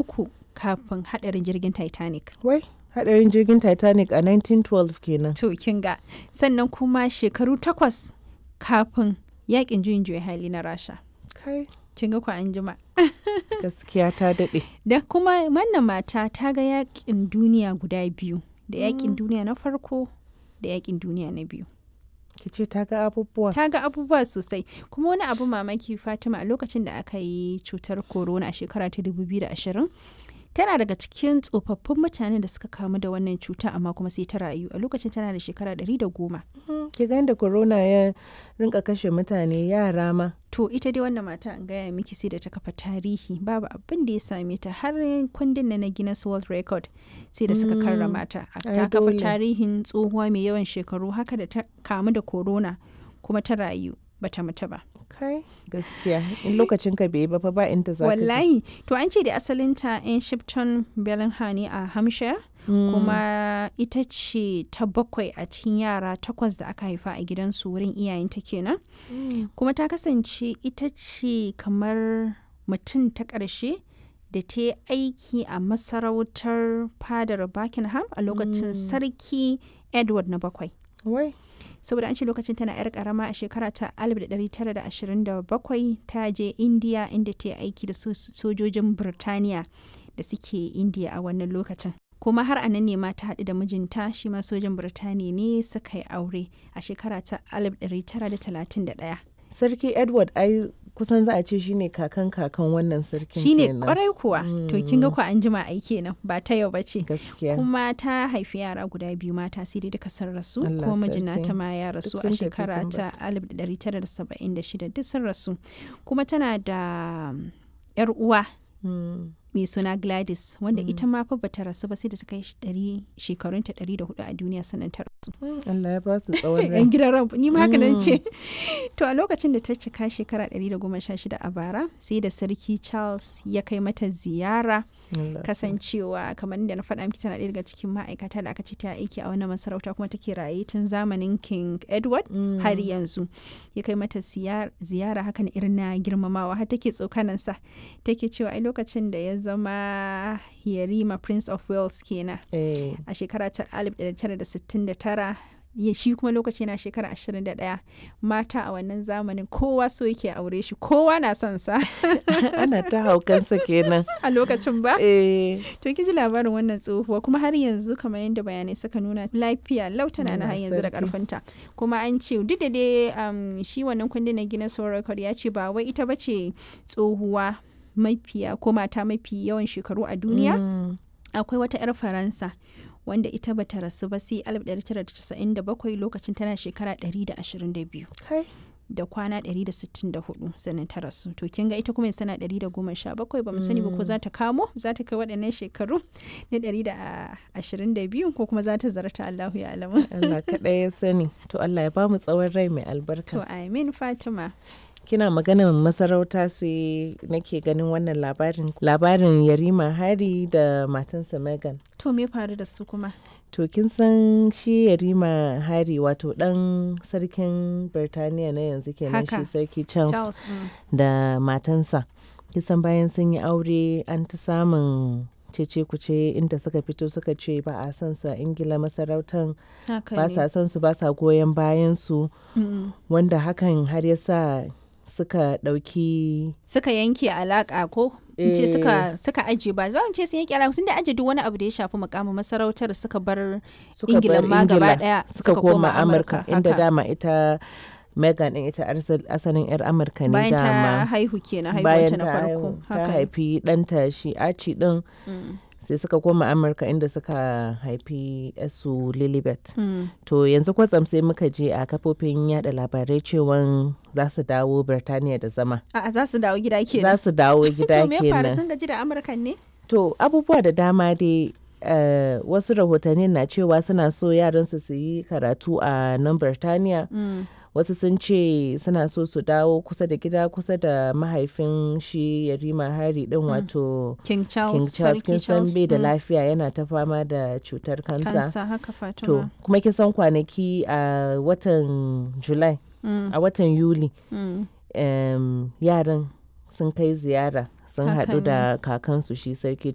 uku kafin hadarin jirgin titanic Wai, hadarin jirgin Titanic a 1912 kenan. to kin ga sannan kuma shekaru takwas kafin yakin juyin juya hali na rasha Kai, kin ga ku an jima gaskiya ta daɗe. da kuma wannan mata ta ga yakin duniya guda biyu da yakin duniya na farko da yakin duniya na biyu Ki ce ta ga abubuwa. ta ga abubuwa sosai kuma wani abu mamaki fatima a lokacin da aka yi cutar corona a shekara ta 2020 tana daga cikin tsofaffin mutanen da suka kamu da wannan cuta amma kuma sai ta rayu a lokacin tana da shekara 110 Ki ga da corona ya rinka kashe mutane yara ma. to ita dai wannan mata an gaya miki sai da ta kafa tarihi babu abin da ya same ta har kundin na na Guinness World Record sai da suka Mm. karrama ta Ai, ta kafa dole. tarihin tsohuwa mai yawan shekaru haka da ta kamu da corona kuma ta rayu bata mutu ba Kai, gaskiya. In lokacin ka bai yi ba fa ba inda za ka je. wallahi to an ce da asalinta in shipton bellingham ne a hampshire Mm. kuma ita ce ta bakwai a cikin yara takwas da aka haifa a gidansu wurin iyayenta kenan Mm. kuma ta kasance ita ce kamar mutum ta ƙarshe da ta yi aiki a masarautar fadar buckingham a lokacin sarki edward na bakwai Wai, saboda an ce lokacin tana 'yar karama a shekara ta 1927 ta je india inda ta yi aiki da so- sojojin birtaniya da suke india a wannan lokacin kuma har a nan ne ma ta haɗu da mijinta shi ma sojin birtaniya ne suka yi aure a shekara ta 1931 Sarki Edward ai kusan za a ce shine kakan kakan wannan sarkin shine kenan. kwarai kuwa to kin ga ku an jima ai kenan ba ta yau bace Gaskiya. kuma ta haifi yara guda biyu mata sai dai duka sun rasu Allah kuma mijina sarki. ta ma ya rasu Duk a sun tafi shekara sun ta 1976 duk sun rasu kuma tana da um, yar uwa Mm. mai suna Gladys wanda ita ma fa bata rasu ba sai da ta kai ɗari- shekarunta 104 a duniya sannan ta rasu Allah ya ba su tsawon rai. yan gidan ran ni ma haka nan ce to a lokacin da ta cika shekara 116 a bara sai da sarki Charles ya kai mata ziyara Allah kasancewa kamar da na faɗa miki tana ɗaya daga cikin ma'aikata da aka ce ta aiki a wannan masarauta kuma take raye tun zamanin King Edward Mm. har yanzu ya kai mata siyar- ziyara hakan irin na girmamawa har take tsokanansa take cewa ai lokacin da ya zama Yarima Prince of Wales kenan Eh, a shekara ta 1969 ya shi kuma lokaci na shekara 21 mata a wannan zamanin kowa so yake aure shi kowa na son sa ana ta haukansa kenan. a lokacin ba Eh, To kin ji labarin wannan tsohuwa kuma har yanzu kamar yadda bayanai suka nuna lafiya lautana na har Allah yanzu da sarki. karfinta. Kuma an ce duk da dai um, shi wannan kundin na Guinness World Record ya ce ba wai ita bace tsohuwa mafiya ko mata mafi yawan shekaru a duniya. mm. Akwai wata 'yar Faransa wanda ita bata rasu ba sai 1997 lokacin tana shekara 122 Kai. da kwana 164 sannan ta rasu to kin ga ita kuma yanzu tana 117 ba mu sani ba ko za ta kamo za ta kai waɗannan shekaru na 122 ko kuma za ta zarta Allahu ya alamu Allah kaɗai ya sani. To Allah ya ba mu tsawon rai mai albarka. to amin Fatima Kina maganar masarauta sai nake ganin wannan labarin. Labarin Yarima Hari da matansa Megan. to me faru da su kuma To kin san shi Yarima Hari wato ɗan sarkin Birtaniya na yanzu kenan Haka. shi sarki Charles, Charles mm. da matansa. Kisan bayan sun yi aure an ta samun cece kuce inda suka fito suka ce ba a san su a Ingila masarautan haka ba ne sa san su ba sa goyon bayan su Mm. wanda hakan har ya sa suka ɗauki suka yanke alaka ko in ce Eh. suka suka aje ba za mu ce sun yanke alaka sun da aje duk wani abu da ya shafi mukamin masarautar suka bar suka Ingila bar ma gaba Ingila daya suka koma Amurka inda haka. dama ita Megan din ita arsal- asalin 'yar Amurka ne bayan ta dama haihu kenan bayan haihuwanta na ta farko haihu ta haka ne. haifi ɗanta shi Archie din Mm. sai suka koma Amurka inda suka haifi su Lilibet Mm. to yanzu kwatsam sai muka je a kafofin yada labarai cewan za su dawo Birtaniya da zama A'a za su dawo gida za kenan. su dawo gida To me ya faru kenan sun gaji da Amurkan ne? To abubuwa da dama dai eh, wasu rahotanni na cewa suna so yaransu su yi karatu a nan Birtaniya. Wasu sun ce suna so su dawo kusa da gida kusa da mahaifin shi Yarima Hari din wato King Charles. King Charles kin Sarki san bai da mm, lafiya yana ta fama da cutar kansa. Kansa haka Fatima. To kuma kin san kwanaki a watan July Mm, a watan Yuli mm. em, yaran sun kai ziyara sun Haka haɗu da kakansu shi sarki